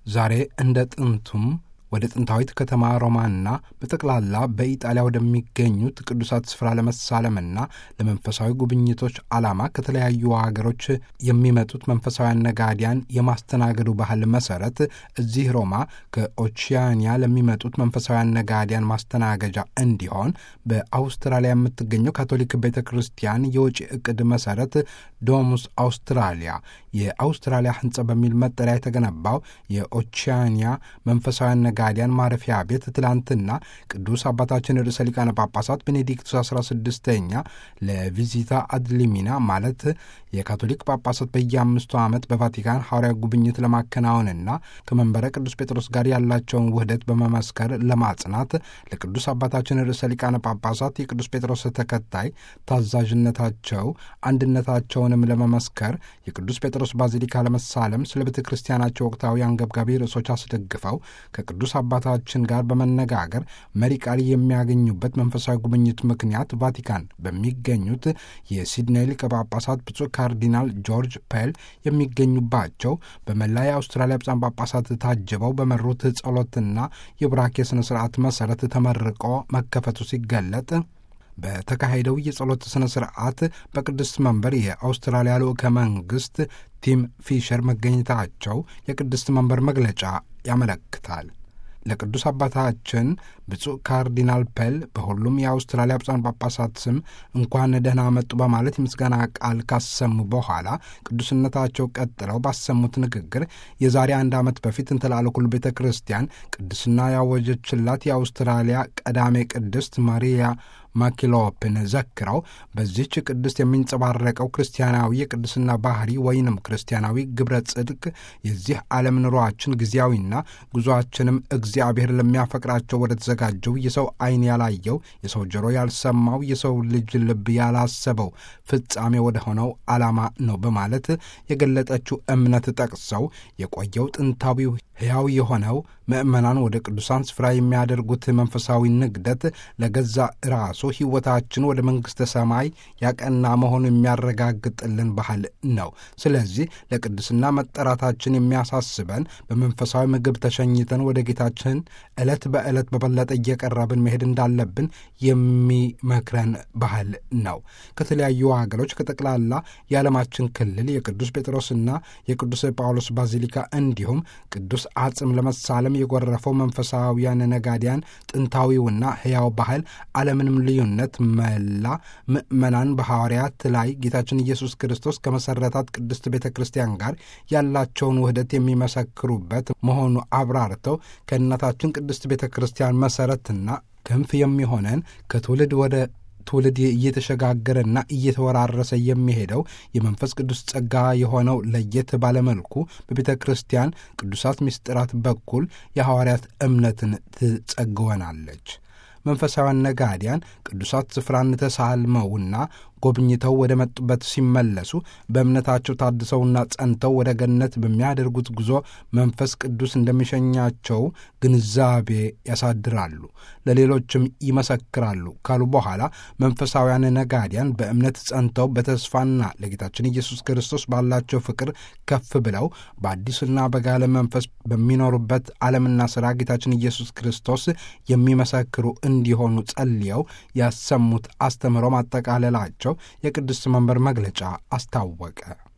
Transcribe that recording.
ዛሬ እንደ ጥንቱም ወደ ጥንታዊት ከተማ ሮማና በጠቅላላ በኢጣሊያ ወደሚገኙት ቅዱሳት ስፍራ ለመሳለምና ለመንፈሳዊ ጉብኝቶች ዓላማ ከተለያዩ ሀገሮች የሚመጡት መንፈሳውያን ነጋዲያን የማስተናገዱ ባህል መሰረት እዚህ ሮማ ከኦቺያኒያ ለሚመጡት መንፈሳውያን ነጋዲያን ማስተናገጃ እንዲሆን በአውስትራሊያ የምትገኘው ካቶሊክ ቤተ ክርስቲያን የውጭ ዕቅድ መሰረት ዶሙስ አውስትራሊያ የአውስትራሊያ ሕንጻ በሚል መጠሪያ የተገነባው የኦቺያኒያ መንፈሳውያን ነጋዲያን ማረፊያ ቤት ትላንትና ቅዱስ አባታችን ርዕሰ ሊቃነ ጳጳሳት ቤኔዲክቱስ 16ኛ ለቪዚታ አድሊሚና ማለት የካቶሊክ ጳጳሳት በየአምስቱ ዓመት በቫቲካን ሐዋርያ ጉብኝት ለማከናወንና ከመንበረ ቅዱስ ጴጥሮስ ጋር ያላቸውን ውህደት በመመስከር ለማጽናት ለቅዱስ አባታችን ርዕሰ ሊቃነ ጳጳሳት የቅዱስ ጴጥሮስ ተከታይ ታዛዥነታቸው አንድነታቸውንም ለመመስከር የቅዱስ ጴጥሮስ ባዚሊካ ለመሳለም ስለ ቤተ ክርስቲያናቸው ወቅታዊ አንገብጋቢ ርዕሶች አስደግፈው ከቅዱስ አባታችን ጋር በመነጋገር መሪ ቃል የሚያገኙበት መንፈሳዊ ጉብኝት ምክንያት ቫቲካን በሚገኙት የሲድኔ ሊቀ ጳጳሳት ብፁዕ ካርዲናል ጆርጅ ፔል የሚገኙባቸው በመላ የአውስትራሊያ ብፁዓን ጳጳሳት ታጅበው በመሩት ጸሎትና የቡራኬ ስነ ስርዓት መሰረት ተመርቆ መከፈቱ ሲገለጥ በተካሄደው የጸሎት ሥነ ሥርዓት በቅድስት መንበር የአውስትራሊያ ልዑከ መንግሥት ቲም ፊሸር መገኘታቸው የቅድስት መንበር መግለጫ ያመለክታል። ለቅዱስ አባታችን ብፁዕ ካርዲናል ፔል በሁሉም የአውስትራሊያ ብፁዓን ጳጳሳት ስም እንኳን ደህና መጡ በማለት የምስጋና ቃል ካሰሙ በኋላ ቅዱስነታቸው ቀጥለው ባሰሙት ንግግር የዛሬ አንድ ዓመት በፊት እንተላለኩል ቤተ ክርስቲያን ቅድስና ያወጀችላት የአውስትራሊያ ቀዳሜ ቅድስት ማሪያ ማኪሎፕን ዘክረው በዚህች ቅድስት የሚንጸባረቀው ክርስቲያናዊ የቅድስና ባህሪ ወይንም ክርስቲያናዊ ግብረ ጽድቅ የዚህ ዓለም ኑሯችን ጊዜያዊና ጉዞአችንም እግዚአብሔር ለሚያፈቅራቸው ወደ ተዘጋጀው የሰው ዓይን ያላየው የሰው ጆሮ ያልሰማው የሰው ልጅ ልብ ያላሰበው ፍጻሜ ወደ ሆነው ዓላማ ነው በማለት የገለጠችው እምነት ጠቅሰው የቆየው ጥንታዊው ሕያው የሆነው ምእመናን ወደ ቅዱሳን ስፍራ የሚያደርጉት መንፈሳዊ ንግደት ለገዛ ራሱ ሕይወታችን ወደ መንግሥተ ሰማይ ያቀና መሆኑ የሚያረጋግጥልን ባህል ነው። ስለዚህ ለቅድስና መጠራታችን የሚያሳስበን በመንፈሳዊ ምግብ ተሸኝተን ወደ ጌታችን ዕለት በዕለት በበለጠ እየቀረብን መሄድ እንዳለብን የሚመክረን ባህል ነው። ከተለያዩ ሀገሮች ከጠቅላላ የዓለማችን ክልል የቅዱስ ጴጥሮስና የቅዱስ ጳውሎስ ባዚሊካ እንዲሁም ቅዱስ አጽም ለመሳለም የጎረፈው መንፈሳዊያን ነጋዲያን ጥንታዊውና ሕያው ባህል አለምንም ልዩነት መላ ምእመናን በሐዋርያት ላይ ጌታችን ኢየሱስ ክርስቶስ ከመሠረታት ቅድስት ቤተ ክርስቲያን ጋር ያላቸውን ውህደት የሚመሰክሩበት መሆኑ አብራርተው ከእናታችን ቅድስት ቤተ ክርስቲያን መሠረትና ክንፍ የሚሆነን ከትውልድ ወደ ትውልድ እየተሸጋገረና እየተወራረሰ የሚሄደው የመንፈስ ቅዱስ ጸጋ የሆነው ለየት ባለመልኩ በቤተ ክርስቲያን ቅዱሳት ምስጢራት በኩል የሐዋርያት እምነትን ትጸግወናለች። መንፈሳውያን ነጋዲያን ቅዱሳት ስፍራን ተሳልመውና ጎብኝተው ወደ መጡበት ሲመለሱ በእምነታቸው ታድሰውና ጸንተው ወደ ገነት በሚያደርጉት ጉዞ መንፈስ ቅዱስ እንደሚሸኛቸው ግንዛቤ ያሳድራሉ፣ ለሌሎችም ይመሰክራሉ ካሉ በኋላ መንፈሳውያን ነጋዲያን በእምነት ጸንተው በተስፋና ለጌታችን ኢየሱስ ክርስቶስ ባላቸው ፍቅር ከፍ ብለው በአዲስና በጋለ መንፈስ በሚኖሩበት ዓለምና ሥራ ጌታችን ኢየሱስ ክርስቶስ የሚመሰክሩ እንዲሆኑ ጸልየው ያሰሙት አስተምህሮ ማጠቃለላቸው የቅድስት መንበር መግለጫ አስታወቀ።